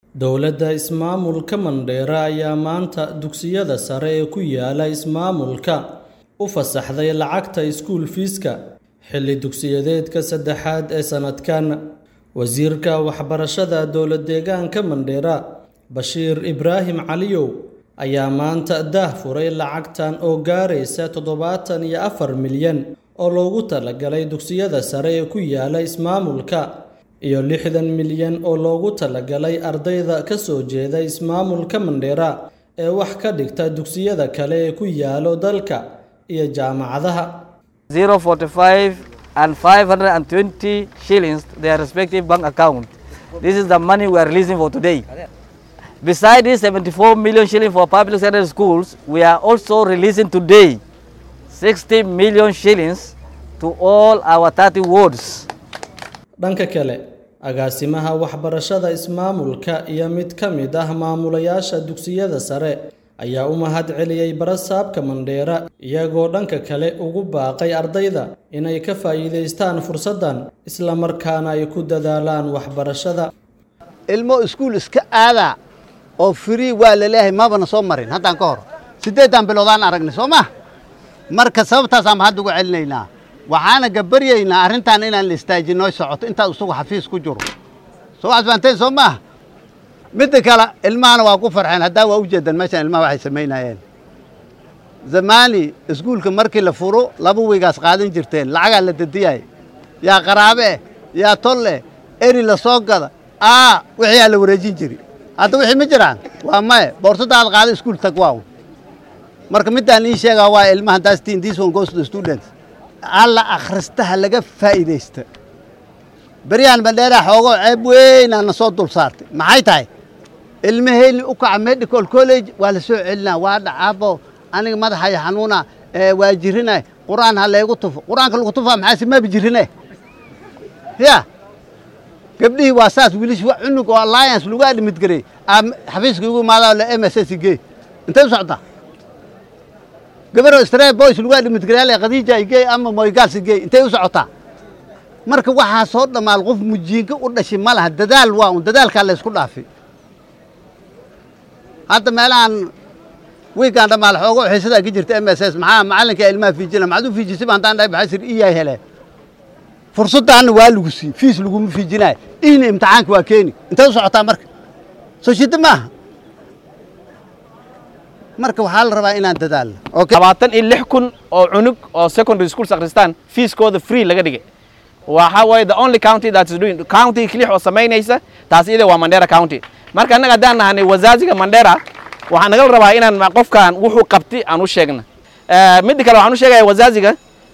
Dowladda ismaamulka Mandheera ayaa maanta dugsiyada sare ee ku yaala ismaamulka u fasaxday lacagta school fees-ka xilli dugsiyeedka saddexaad ee sanadkan. Wasiirka Waxbarashada Dowlad-deegaanka Mandheera, Bashiir Ibraahim Caliyow, ayaa maanta daahfuray lacagtan oo gaaraysa todobaatan iyo afar milyan oo loogu talagalay dugsiyada sare ee ku yaala ismaamulka, iyo lixdan milyan oo loogu talagalay ardayda ka soo jeeda ismaamulka Mandheera ee wax ka dhigta dugsiyada kale ee ku yaalo dalka iyo jaamacadaha. 045 and 520 shillings their respective bank account. This is the money we are releasing for today. Besides this 74 million shilling for public secondary schools, we are also releasing today 60 million shillings to all our 30 wards. Dhanka kale, agaasimaha waxbarashada ismaamulka iyo mid ka mid ah maamulayaasha dugsiyada sare ayaa u mahadceliyey barasaabka Mandheera iyagoo dhanka kale ugu baaqay ardayda inay ka faa'iidaystaan fursaddan isla markaana ay ku dadaalaan waxbarashada. ilmo iskuul iska aadaa oo free waa laleeyahay mabana soo marin haddaan ka hor siddeedan biloodaan aragnay soo ma marka sababtaasaan hadda ugu celinaynaa waxaana gabaryaynaa arrintan inaan la istaajin noo socoto intaad isagu xafiis ku jiro soo waxaad fahanteen soo maaha midda kale ilmahana waa ku farxeen haddaa waa u jeedan meeshaan ilmaha waxay samaynayeen zamaani iskuulka markii la furo laba weygaas qaadan jirteen lacagaa la dadiyay yaa qaraabe yaa tolle eri la soo gada aa wixii aa la wareejin jiri hadda wixii ma jiraan waa maye boorsadaad qaada iskuul tag waaw marka midaan ii sheegaa waa ilmaha dastin this one goes to the students alla akhristaha laga faa'iidaysta beryahan bandheeraa xoogoo ceeb weynaa na soo dul saartay maxay tahay ilmaheyni u kaca medical college waa la soo celinaa waa dhacaabo aniga madaxaya xanuuna waa jirina qur-aan ha laygu tufo qur-aanka lagu tufaa maxaase maba jirine ya gabdhihii waa saas wiilish wa cunug oo alliance lagu admidgarey xafiiska igu imaadaa la m s s gey intay u socdaa gabaroo stray boys lagu admidgareyaale khadiija igey ama moygaals igey intay u socotaa marka waxaa soo dhammaal qof mujiinka u dhashay ma laha dadaal waa un dadaalkaa laysku dhaafay hadda meelahan wiigaan dhammaal xoogo xiisadaa ka jirta m s s maxaa macallinka ilmaha fiijina maxaad u fiijisay ba haddaan dhahay baxasir iyaa helee fursaddaanna waa lagu sii fiis laguma fiijinayo ihna imtixaanka waa keeni intay u socotaa marka soo shidda maaha marka waxaa la rabaa inaan dadaalno labaatan iyo lix kun oo cunug oo secondary schools akhristaan fiiskooda free laga dhigay waxa waaye the only county that is doing county kilix oo samaynaysa taas iyada waa Mandera county marka annaga haddaan nahanay wazaziga Mandera waxaa nagal rabaa inaan qofkan wuxuu qabtay aan u sheegna midda kale waxaan u sheegaya wazaziga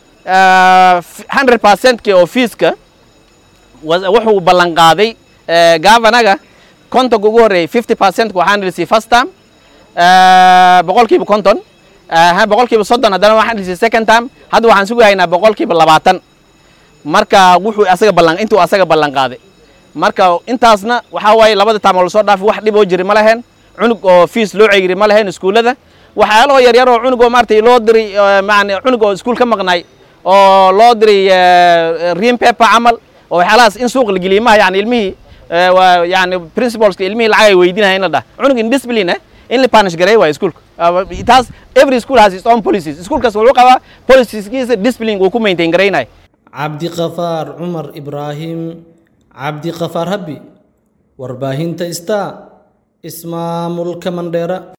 100% ki oo fiiska wuxuu ballan qaaday gavanaga kontonka ugu horreeyay 50% waxaan dhisi first term boqolkiiba konton boqolkiiba soddon haddana waxaan dhisi second term hadda waxaan sugahaynaa boqolkiiba labaatan marka wuxuu asaga ballan intuu asaga ballan qaaday marka intaasna waxaa waaye labada taam oo lasoo dhaafay wax dhib oo jiri ma lahayn cunug oo fiis loo ceegiri ma lahayn iskuullada waxyaalahoo yaryar oo cunug oo maaragtay loo diray maani cunug oo iskuul ka maqnaay oo loo diray ream paper camal oo waxyaalahaas in suuq la geliyay maha yani ilmihii yani principalska ilmihii lacag ay weydiinahay in la dhah cunug indiscipline eh in la punish gareey waayo iskuulka taas every school has its own policies iskuulkaas wuxuu qabaa policieskiisa discipline uu ku maintain gareynayo cabdiqafaar cumar ibraahim cabdiqafaar habbi warbaahinta star ismaamulka mandheera